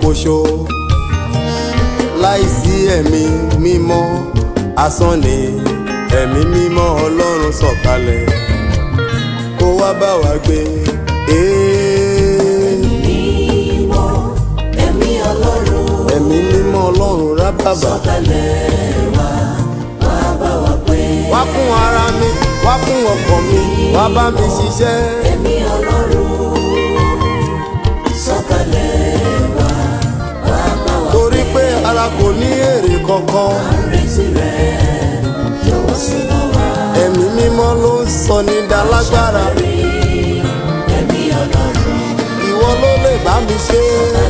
ṣoṣo láìsí ẹ̀mí mímọ́ asán ni ẹ̀mí mímọ́ ọlọ́run sọ̀kalẹ̀ kó wá bá wa gbé. Ee, mímọ́ ẹ̀mí ọlọ́run ẹ̀mí mímọ́ ọlọ́run rábàbà sọ̀kalẹ̀ wá wá bá wa pé wá kún ara mi wá kún ọkàn mi wá bá mi ṣiṣẹ́. ẹ̀mí ọlọ́run sọ̀kalẹ̀ wá wá bá wa torí pé ara kò ní èrè kankan retí rẹ̀ jọ̀wọ́ súnmọ́ wa ẹ̀mí mímọ́ ló ń sọ ní dalágbára rí ẹ̀mí ọlọ́run ìwọ ló lè bá mi ṣe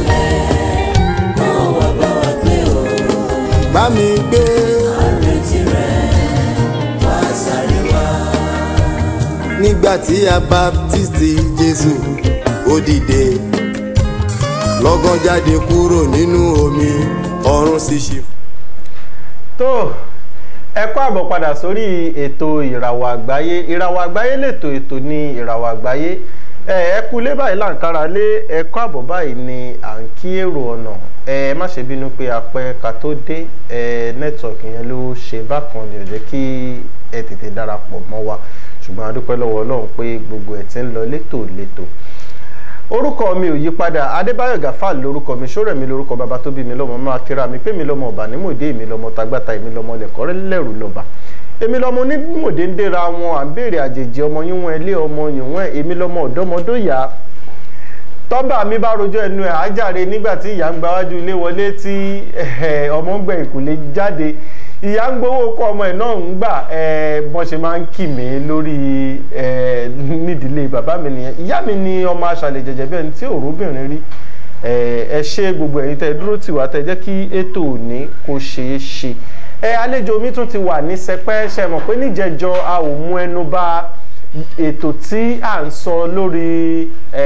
kó wá bá wa pé o bá mi gbé retí rẹ̀ wá sáré wá. nígbà tí a baptisti Jésù ó dìde lọ́gán jáde kúrò nínú omi ọ̀run sì ṣí. tó ẹ kú àbọ̀ padà sórí ètò ìràwọ̀ àgbáyé ìràwọ̀ àgbáyé lètò ètò ní ìràwọ̀ àgbáyé ẹ ẹ kú lé báyìí láǹkárá lé ẹ kú àbọ̀ báyìí ni à ń kí èrò ọ̀nà ẹ má ṣe bínú pé apẹ́ ká tó dé ẹ nẹ́tíwọ̀kì yẹn ló ṣe bákan ni ò jẹ́ kí ẹ tètè darapọ̀ mọ́ wa ṣùgbọ́n a dúpẹ́ lọ́wọ́ Ọlọ́run pé gbogbo ẹ̀ ti ń lọ létòlétò orúkọ mi ò yí padà adébáyọ̀ gàfà lórúkọ mi ṣọ́rẹ̀ mi lórúkọ bàbá tó bí mi lọ́mọ máa kíra mi pé mi lọ́mọ ọ̀bà nímòdé mi lọ́mọ tagbáta èmi lọ́mọ lẹ̀kọ́rẹ́ lẹ́rù lọ́ba èmi lọ́mọ onímòdé ń dẹ́ra wọn à ń béèrè àjèjì ọmọ yíwọ̀n ilé ọmọ yìnwọ̀n èmi lọ́mọ ọ̀dọ́mọdóyà tọ́ba mi bá rojọ́ ẹnu ẹ̀ ájàre nígbà tí ìyá ń gba wájú ilé wọlé tí ọmọ ń gbẹ ìkùlé jáde ìyá ń gbowó kọ́ ọmọ ẹ̀ náà ń gbà bọ́n ṣe máa ń kì mí lórí nídìílé bàbá mi nìyẹn ìyá mi ni ọmọ aṣàlẹ̀ jẹ̀jẹ̀ bẹ́ẹ̀ ni tí òróbìnrin rí ẹ ṣe gbogbo ẹ̀yin tẹ́ dúró tì wá tẹ́ jẹ́ kí ètò òní kó ṣeé ṣe ẹ àlejò mi tún ti wà ní sẹpẹ́ ṣe mọ̀ pé níjẹ̀jọ́ a ò mú ẹnu bà ètò tí à ń sọ lórí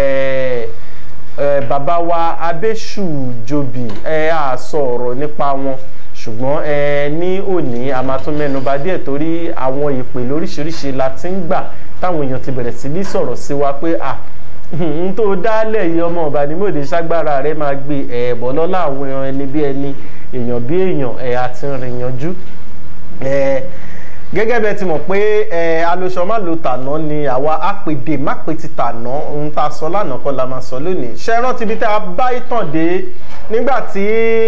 bàbá wa Abéṣùjòbí ẹ á sọ ọ̀rọ̀ nípa wọn ṣùgbọ́n ẹ ní òní a máa tún mẹ́nu bà díẹ̀ torí àwọn ìpè lóríṣiríṣi la ti ń gbà táwọn èèyàn ti bẹ̀rẹ̀ sí ní sọ̀rọ̀ sí wa pé à n tó dálẹ̀ yìí ọmọ ọba ní mòde ṣágbára rẹ máa gbé ẹ̀ẹ̀bọ̀ lọ́la àwọn èèyàn ẹni bí ẹni èèyàn bí èèyàn ẹ̀ àti rìn yanjú gẹ́gẹ́ bẹ́ẹ̀ ti mọ̀ pé alóṣọ má lo tàná ni àwa àpèdè má pè ti tàná ohun tá a sọ lánàá kọ́ la máa sọ lónìí ṣe rántí bí tá a bá ìtàn dé nígbà tí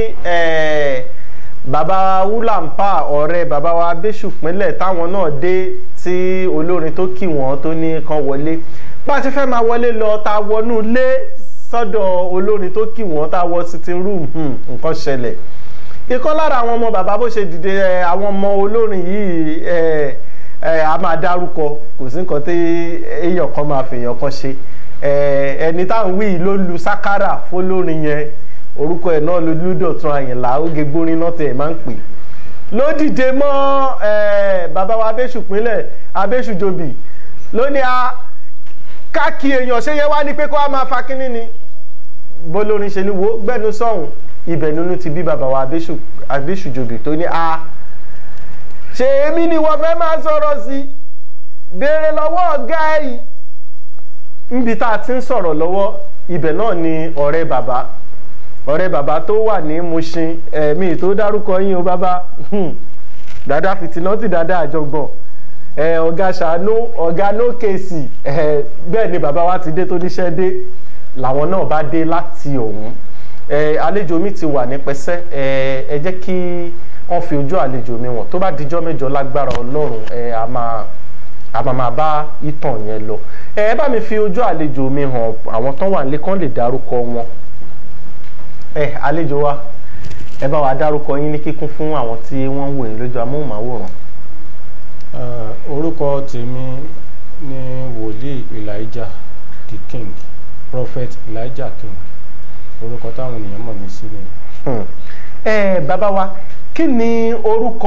bàbá wúlàǹpà ọ̀rẹ́ bàbá wa abéṣùpínlẹ̀ táwọn náà dé tí olórin tó kì wọ́n tó ní kan wọlé bá a ti fẹ́ máa wọlé lọ tá a wọnú ilé sọ́dọ̀ olórin tó kì wọ́n tá a wọ sitting room nǹkan ṣẹlẹ̀ ìkan lára àwọn ọmọ bàbá bó ṣe dìde àwọn ọmọ olórin yìí a máa dárúkọ kò sí nǹkan tí èèyàn kan máa fèèyàn kan ṣe ẹni táwọn wí ló lu sákárà fólórin yẹn orúkọ ẹ̀ náà ló Dọ̀tun Àyìnlá oge gbórin náà tẹ̀ máa ń pè ló dìde mọ́ bàbá wa Abéṣùpínlẹ̀ Abéṣùjòbí ló ní a káàkiri èèyàn ṣe yẹ wá ní pé kó wá máa fa kínní ni bólórin ṣe ni wo gbẹ́nu sọ̀hún ibẹ̀ nínú ti bí bàbá wa Abéṣùjòbí tó ní a ṣe èmi ni wọ́n fẹ́ máa sọ̀rọ̀ sí béèrè lọ́wọ́ ọ̀gá yìí níbi tá a ti ń sọ̀rọ̀ lọ́wọ́ ibẹ̀ náà ni ọ̀rẹ́ bàbá ọ̀rẹ́ bàbá tó wà ní Mushin ẹ̀mí tó dárúkọ yín o bàbá dada fìtínọ́tì dada àjọgbọ̀n ọ̀gá ṣàánú ọ̀gá nókèsì bẹ́ẹ̀ ni bàbá wa ti dé tó níṣẹ́ dé làwọn náà bá dé láti ọ̀hún àlejò mi ti wà ní pẹ́sẹ́ ẹ jẹ́ kí wọ́n fi ojú àlejò mi wọ̀n tó bá dijọ́ mẹ́jọ lágbára ọlọ́run a máa a máa máa bá ìtàn yẹn lọ ẹ bá mi fi ojú àlejò mi hàn àwọn tán wà nílé kán lè dárúkọ wọn ẹ àlejò wa ẹ bá wa dárúkọ yín ní kíkún fún àwọn tí wọ́n ń wò yín lójú amóhùnmáwòrán. orúkọ tèmi ni wòlíì Elijah the king prophet Elijah king orúkọ táwọn ènìyàn mọ̀ mí sí ni. ẹ bàbá wa kí ni orúkọ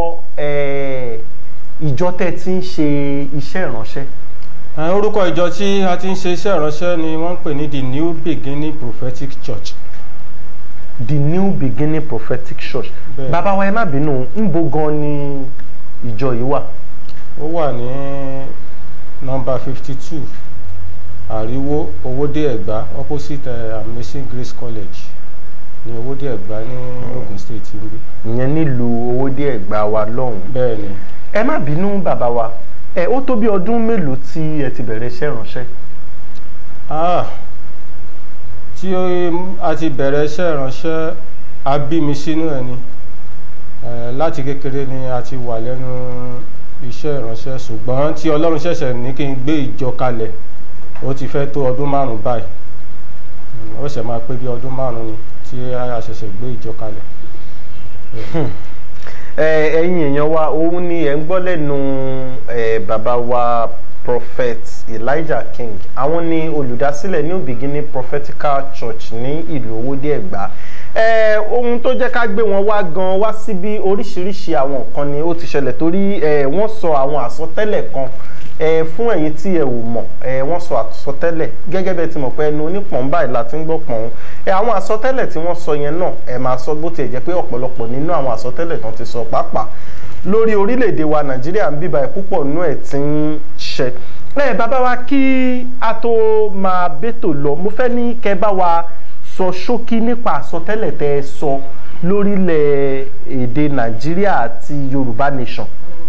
ìjọ tẹ́ ti ń ṣe iṣẹ́ ìránṣẹ́. orúkọ ìjọ tí a ti ń ṣe iṣẹ́ ìránṣẹ́ ni wọ́n ń pè ní the new beginning prophetic church. the new beginning prophetic church. Bẹ́ẹ̀. bàbá wa ẹ má bínú ńbo gan ni ìjọ yìí wà. ó wà ní nọ́mbà fifty two àríwó owódé ẹ̀gbá opposite uh, amazing grace college ní owó díẹ̀ gbá ní Ogun State ń bí ìyẹn nílùú owó díẹ̀ gbà wá lọ́hùn. bẹ́ẹ̀ ni ẹ má bínú bàbá wa ẹ ó tó bí ọdún mélòó tí ẹ ti bẹ̀rẹ̀ iṣẹ́ ìránṣẹ́. ah tí a ti bẹ̀rẹ̀ iṣẹ́ ìránṣẹ́ a bí mi sínú ẹ̀ ni Eh, láti kékeré ni a ti wà lẹ́nu iṣẹ́ ìránṣẹ́ ṣùgbọ́n tí Ọlọ́run ṣẹ̀ṣẹ̀ ní kí n gbé ìjọ kalẹ̀ ó ti fẹ́ tó ọdún márùn-ún báyìí Mm, ó ṣẹ̀ máa pé bí ọdún márùn-ún ni tí a ṣẹ̀ṣẹ̀ gbé ìjọ kalẹ̀. ẹ ẹ̀yin èèyàn wa òun ni ẹ ń gbọ́ lẹ́nu ẹ bàbá wa prophet elijah king àwọn ni olùdásílẹ̀ new beginning prophetical church ní ìlú owódé ẹ̀gbá ẹ ohun tó jẹ́ ká gbé wọn wá gan wá síbi oríṣiríṣi àwọn nǹkan ni ó ti ṣẹlẹ̀ torí ẹ wọ́n sọ àwọn àsọtẹ́lẹ̀ kan ẹ fún ẹ̀yin tí ẹ ò mọ̀ ẹ wọ́n sọ àsọtẹ́lẹ̀ gẹ́gẹ́ bẹ́ẹ̀ ti mọ̀ pé ẹnu onípọ̀n báyìí la ti ń gbọ́ pọ̀n ẹ àwọn àsọtẹ́lẹ̀ tí wọ́n sọ yẹn náà ẹ máa sọ bó tiẹ̀ jẹ́ pé ọ̀pọ̀lọpọ̀ nínú àwọn àsọtẹ́lẹ̀ tán ti sọ pàápàá lórí orílẹ̀-èdè wa nàìjíríà ń bíbá ẹ̀ púpọ̀ nínú ẹ̀ ti ń ṣẹ ẹ bàbá wa kí a tó máa bẹ́tò lọ mo fẹ́ ní kẹ́ bá wa sọ ṣókí nípa àsọtẹ́lẹ̀ tẹ́ ẹ sọ lórílẹ̀ èdè nàìjíríà àti yorùbá nation.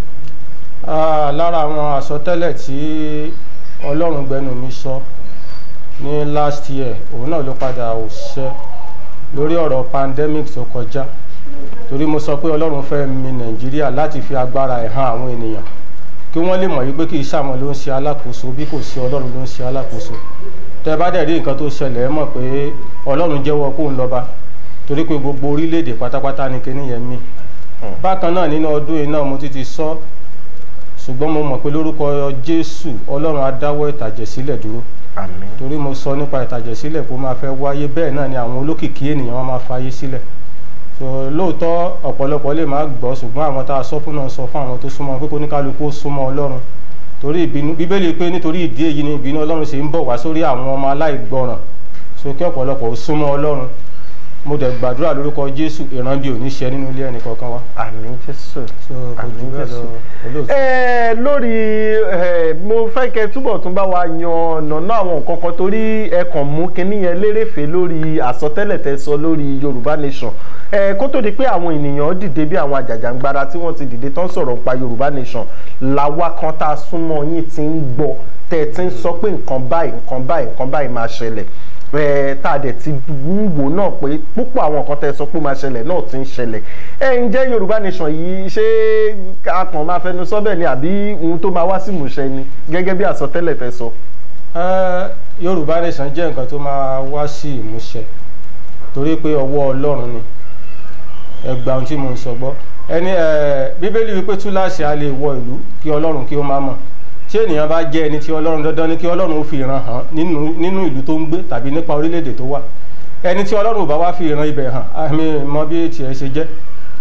Ah, lára àwọn àsọtẹ́lẹ̀ tí Ọlọ́run gbẹnu mi sọ ní last year òun náà ló padà ò ṣẹ lórí ọ̀rọ̀ pandemic tó kọjá torí mo sọ pé Ọlọ́run fẹ́ mi Nàìjíríà láti fi agbára ẹ̀ hàn àwọn ènìyàn kí wọ́n lè mọ̀ wípé kì í ṣàwọn ló ń ṣe alákòóso bí kò sí Ọlọ́run ló ń ṣe alákòóso tẹ́ bá dẹ̀ rí nǹkan tó ṣẹlẹ̀ ẹ mọ̀ pé Ọlọ́run jẹ́wọ́ kóun lọ́ba torí pé gbogbo orílẹ̀-èdè pátápátá ni kinní yẹn mì bákan náà nínú ọdún yìí náà mo ti ti sọ ṣùgbọ́n mo mọ̀ pé lórúkọ Jésù Ọlọ́run á dáwọ́ ìtàjẹ̀sílẹ̀ dúró àmín torí mo sọ nípa ìtàjẹ̀sílẹ̀ kó máa fẹ́ wáyé bẹ́ẹ̀ náà ni àwọn olókìkí ènìyàn wọn máa fayé sílẹ̀ so lóòótọ́ ọ̀pọ̀lọpọ̀ lè má gbọ́ ṣùgbọ́n àwọn tá a sọ fún náà sọ fún àwọn tó súnmọ́ pé kó ní kálukú ó súnmọ́ Ọlọ́run torí ìbínú bíbélì pé nítorí ìdí èyí ni ìbínú Ọlọ́run ṣe ń bọ̀ wá sórí àwọn ọmọ aláìgbọràn so kí ọ̀pọ̀lọpọ̀ ó súnmọ́ Ọlọ́run mo dẹ̀ gbàdúrà lórúkọ Jésù ìran bí ò ní ṣe nínú ilé ẹnì kọ̀ọ̀kan wa àmín jésù. so kò jù bẹ́ẹ̀ lọ olóòtú. ẹ lórí ẹ mo fẹ́ kẹ́ túbọ̀ tún bá wa yan nànà àwọn nǹkan kan torí ẹ kàn mú kinní yẹn lérèfé lórí àsọtẹ́lẹ̀ tẹ́ sọ lórí Yorùbá Nation ẹ kó tó di pé àwọn ènìyàn dìde bí àwọn àjàjàngbara tí wọ́n ti dìde tán sọ̀rọ̀ nípa Yorùbá Nation làwa kan tá a súnmọ́ yín ti ń gbọ́ tẹ́ ẹ ti ń sọ pé nǹkan báyìí nǹkan báyìí nǹkan báyìí máa ṣẹlẹ̀ ẹ tá a dẹ̀ ti ń wò náà pé púpọ̀ àwọn nǹkan tẹ́ ẹ sọ pé ó máa ṣẹlẹ̀ náà ti ń ṣẹlẹ̀ ẹ ǹjẹ́ Yorùbá Nation yìí ṣé a kàn máa fẹnu sọ bẹ́ẹ̀ ni àbí ohun tó máa wá sí ìmúṣẹ ni gẹ́gẹ́ bí àsọtẹ́lẹ̀ tẹ́ sọ. Ẹ́, Yorùbá Nation jẹ́ nǹkan tó máa wá sí ìmúṣẹ torí pé ọwọ́ Ọlọ́run ni ẹgbà ohun tí mo ń sọ gbọ́ ẹni ẹ Bíbélì wípé túláàsì a lè wọ ìlú kí Ọlọ́run kí ó má mọ̀ tí ènìyàn bá jẹ́ ẹni tí Ọlọ́run dandan ni kí Ọlọ́run ó fi ìran hàn nínú nínú ìlú tó ń gbé tàbí nípa orílẹ̀-èdè tó wà ẹni tí Ọlọ́run ò bá wá fi ìran ibẹ̀ hàn àmì mọ bí tiẹ̀ ṣe jẹ́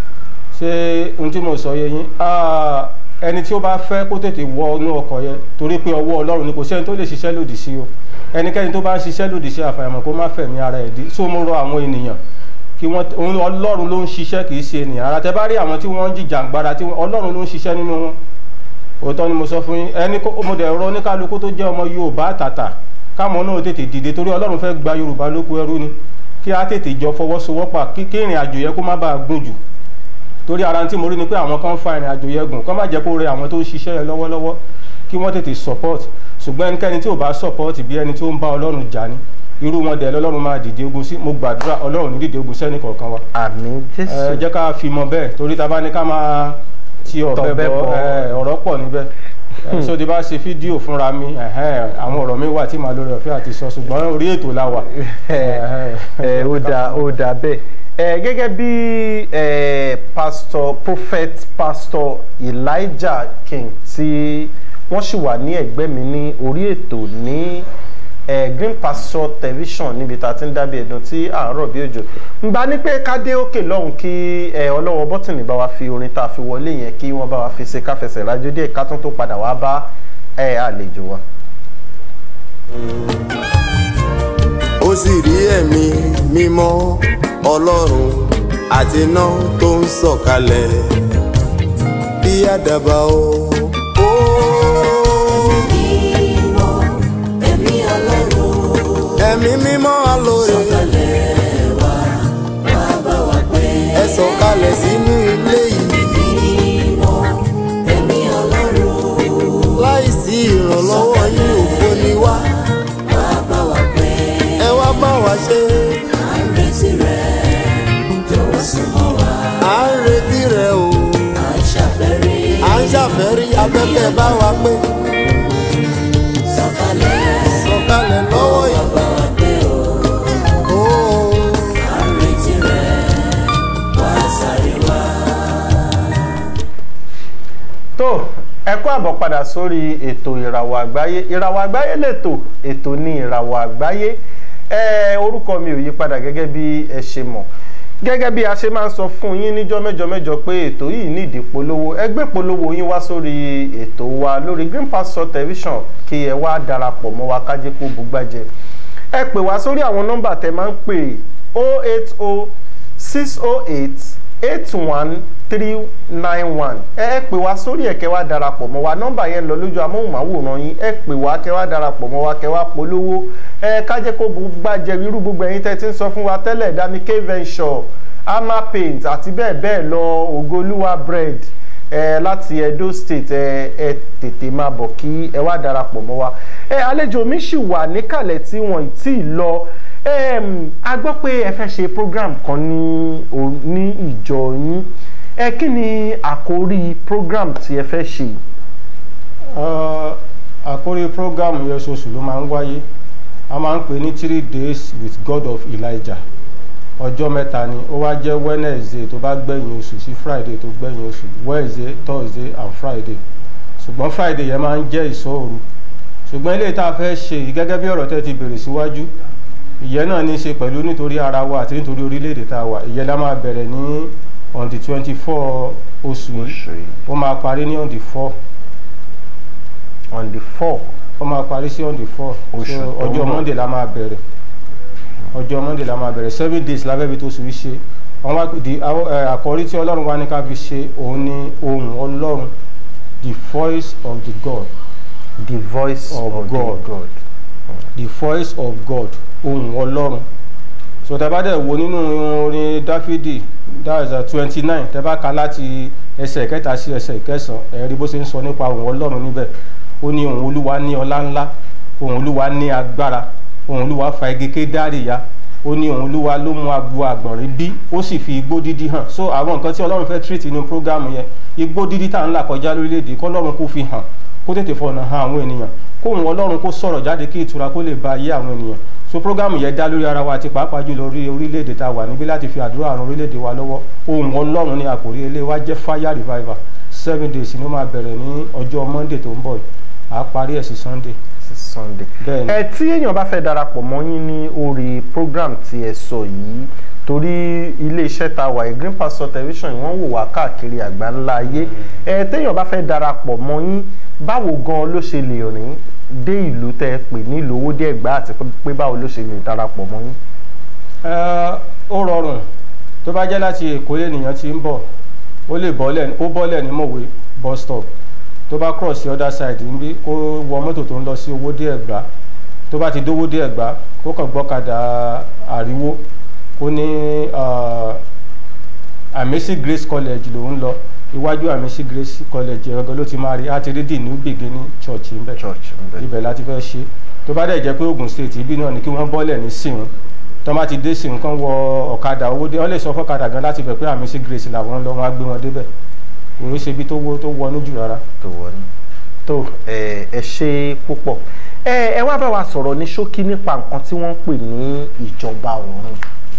ṣé ohun tí mo sọ yé yín Ah, ẹni tí ó bá fẹ́ kó tètè wọ inú ọkọ̀ yẹn torí pé ọwọ́ Ọlọ́run ni kò sẹ́ni tó lè ṣiṣẹ́ lòdì sí o ẹnikẹ́ni tó bá ń ṣiṣẹ́ lòdì sí àfàìmọ̀ kó má fẹ̀mí ara ẹ̀ dí so mo rọ àwọn ènìyàn kí wọ́n òun Ọlọ́run ló ń ṣiṣẹ́ kì í ṣe ènìyàn ara tẹ bá rí àwọn tí wọ́n ń jìjàǹgbara tí wọ́n- Ọlọ́run ló ń ṣiṣẹ́ nínú wọn òótọ́ ni mo sọ fún yín ẹni kó mo dẹ̀ rọ oníkálukú tó jẹ́ ọmọ Yorùbá tàtà káwọn náà tètè dìde torí Ọlọ́run fẹ́ gba Yorùbá lóko ẹrú ni kí á tètè jọ fọwọ́sowọ́pọ̀ kí kí ìrìn àjò yẹn kó má bàa gùn jù torí ara tí mo rí ni pé àwọn kan ń fa ìrìn àjò yẹn gùn kó má jẹ́ kó rẹ àwọn tó ń ṣiṣẹ́ yẹn lọ́wọ́lọ́wọ́ kí wọ́n tètè support ṣùgbọ́n ẹnikẹ́ni tí ò bá support bí ẹni tí ó ń bá Ọlọ́run jà ní irú wọn dẹ̀ lọ́lọ́run máa dìde ogun sí mo gbàdúrà Ọlọ́run ní dìde ogun sẹ́ni kọ̀ọ̀kan wa àmín ẹ Jésù. jẹ́ ká fi mọ bẹ́ẹ̀ torí ta bá ní ká máa ti ọ̀bẹ Tọ̀bẹ bọ bọ. ẹ, ọ̀rọ̀ pọ̀ níbẹ̀ ẹ, so tí bá ṣe fídíò fúnra mi ẹ̀hẹ́n, àwọn ọ̀rọ̀ mi wà tí màá lórí ọ̀fẹ́ àti sọ ṣùgbọ́n orí ètò la wà. ẹ ẹ ó dà ó dà bẹ́ẹ̀ ẹ gẹ́gẹ́ bí ẹ pastor prophet pastor Elijah King tí wọ́n sì wà ní ẹ̀gbẹ́ mi ní orí ètò ní ẹ Green Pasture Television níbi tá a ti ń dábì ẹ̀dùn tí à ń rọ̀ bí òjò ń bá ní pé ká dé òkè lọ́hùn kí ẹ ọlọ́wọ́ bọ́tìnì bá wa fi orin tá a fi wọlé yẹn kí wọ́n bá wa fi ṣe káfẹsẹ̀ rájò díẹ̀ ká tún tó padà wá bá ẹ àlejò wa. ó sì rí ẹ̀mí mímọ́ ọlọ́run àti iná tó ń sọ̀kalẹ̀ bí àdàbà o. ó Mímọ́, ẹ̀mí Ọlọ́run ẹ̀mí mímọ́ alóore sọ̀kalẹ̀ wá. wa ṣe à ń retí rẹ̀ jọ̀wọ́ súnmọ́ wa à ń retí rẹ o à ń ṣàfẹ́rí à ń ṣàfẹ́rí afẹ́fẹ́ bá wa pé sọ̀kalẹ̀ sọ̀kalẹ̀ lọ́wọ́ yìí. bá wa gbé o Ó, à ń retí rẹ̀ wá sáré wá. tó ẹ kú àbọ̀ padà sórí ètò ìràwọ̀ àgbáyé ìràwọ̀ àgbáyé lètò ètò ní ìràwọ̀ àgbáyé ẹ orúkọ mi ò yí padà gẹ́gẹ́ bí ẹ ṣe mọ̀ gẹ́gẹ́ bí a ṣe máa ń sọ fún yín níjọ́ mẹ́jọ mẹ́jọ pé ètò yìí nídìí polówó ẹ gbé polówó yín wá sórí ètò wa lórí Green Pasture Television kí ẹ wá darapọ̀ mọ́ wa kájé kó bugbájẹ ẹ pè wá sórí àwọn nọ́mbà tẹ máa ń pè 080 608 81391 ẹ ẹ pè wá sórí ẹ̀ kẹ́ wá darapọ̀ mọ́ wa nọ́mbà yẹn lọ lójú amóhùnmáwòrán yín ẹ pè wá kẹ́ wá darapọ̀ mọ́ wa kẹ́ wá polówó ẹ kájẹ́ kó gbàjẹ́ irú gbogbo ẹ̀yin tẹ́ ti ń sọ fún wa tẹ́lẹ̀ dami k venture ama paint àti bẹ́ẹ̀ bẹ́ẹ̀ lọ ògolúwa bread ẹ láti Edo State ẹ ẹ tètè máa bọ̀ kí ẹ wá darapọ̀ mọ́ wa ẹ àlejò mi sì wà níkàlẹ̀ tí wọ́n ì tí ì lọ Em, a gbọ́ pé ẹ fẹ́ ṣe program kan ní o- ní ìjọ yín ẹ kí ni àkórí program tí ẹ fẹ́ ṣe Uh, àkórí prógámù yẹn oṣooṣù ló máa ń wáyé a máa ń pè ní three days with God of Elijah ọjọ́ mẹ́ta ni ó wá jẹ́ Wednesday tó bá gbẹ̀yìn oṣù sí Friday tó gbẹ̀yìn oṣù Wednesday Thursday and Friday ṣùgbọ́n Friday yẹn máa ń jẹ́ ìṣọ́òru ṣùgbọ́n eléyìí tá a fẹ́ ṣe yìí gẹ́gẹ́ bí ọ̀rọ̀ tẹ́ ti bèrè síwájú ìyẹn náà ní í ṣe pẹ̀lú nítorí ara wa àti nítorí orílẹ̀-èdè tá a wà ìyẹn la máa bẹ̀rẹ̀ ní on the twenty four oṣù yìí ó máa parí ní on the four on the four ó máa parí sí on the four Oṣù so tó ń ọjọ́ bọ̀. monday la máa bẹ̀rẹ̀ ọjọ́ monday la máa bẹ̀rẹ̀ seven days la fẹ́ fi tó sùn yìí ṣe àwọn wá di àwọn, ẹ, àkọ́rí tí ọlọ́run wá ní ká fi ṣe òun ni ohùn ọlọ́run the voice of the god the voice Of of, God. the God the voice of god ohùn ọlọ́run so tẹ́ bá dẹ̀ wo nínú orin dáfídì that is twenty nine tẹ́ bá ka láti ẹsẹ̀ kẹta sí ẹsẹ̀ kẹsàn-án ẹ rí bó ṣe ń sọ nípa ohùn ọlọ́run níbẹ̀ ó ní ohùn olúwa ní ọlá ńlá ohùn olúwa ní agbára ohùn olúwa fa igi kédárì ya ó ní ohùn olúwa ló mú agbo àgbọ̀nrín bí ó sì fi igbó dídí hàn so àwọn nǹkan tí ọlọ́run fẹ́ treat nínú program yẹn igbó dídí tá à ń là kọjá lórílẹ̀‐èdè kọ́lọ́run kó fi hàn kó tètè fọ̀nà hàn àwọn ènìyàn kóhùn ọlọ́run kó sọ̀rọ̀ jáde kí ìtura kó lè ba ayé àwọn ènìyàn so program yẹn dá lórí ara wa àti pàápàá jùlọ orí orílẹ̀-èdè tá a wà níbí láti fi àdúrà àrùn orílẹ̀-èdè wa lọ́wọ́ ohùn ọlọ́run ní àkòrí ilé wa jẹ́ fire revival seven days ni ó máa bẹ̀rẹ̀ ní ọjọ́ monday tó ń bọ̀ yìí à á parí ẹ̀ sí sunday sí Sunday bẹ́ẹ̀ ni ẹ tí èèyàn bá fẹ́ darapọ̀ mọ́ yín ní orí program tí ẹ sọ yìí torí iléeṣẹ́ ta wà yìí Green Pasture Television wọ́n wò wá káàkiri àgbáńlá ayé ẹ téèyàn bá fẹ́ darapọ̀ mọ́ yín báwo gan ló ṣe lè rìn dé ìlú tẹ́ ẹ pè nílùú owó dé ẹ̀gbá àti pé báwo ló ṣe lè darapọ̀ mọ́ yín. Ẹ, ó rọrùn tó bá jẹ́ láti èkó ènìyàn ti ń bọ̀ ó lè bọ́lẹ̀ ó bọ́lẹ̀ ní mọ̀wé bus stop tó bá cross the other side níbí kó wọ mọ́tò tó ń lọ sí owódé ẹ̀gbá tó bá ti dówódé ẹ̀gbá kó kàn gbọ́kadà àríwó kó ní ah, Amesi Grace College ló ń lọ iwájú Amesi Grace College ẹ̀rọ̀gọ́ ló ti máa rí á ti rí the new beginning church ń bẹ̀ church ńbẹ. ibẹ̀ láti fẹ́ ṣe tó bá dẹ̀ jẹ́ pé Ogun State ibi náà ni kí wọ́n bọ́lẹ̀ ní sìn tó bá ti dé sìn kán wọ ọ̀kadà owó dé wọ́n lè sọ fọ́kadà gan láti bẹ̀ pé àmì sí Grace làwọn lọ wọn á gbé wọn débẹ̀ òun ṣe ibi tó wọ tó wọnú jù rárá. tó wọlé tó ẹ ẹ ṣe púpọ̀ ẹ ẹ wá bá wa sọ̀rọ̀ ní ṣókí nípa nǹkan tí wọ́n ń pè ní ìjọba ọ̀run.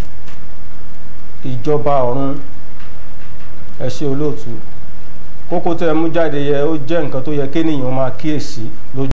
ìjọba ọ̀run ẹ ṣe olóòtú kókó tẹ́ ẹ mú jáde yẹ ó jẹ́ nǹkan tó yẹ kéèyàn máa kíyèsí lójú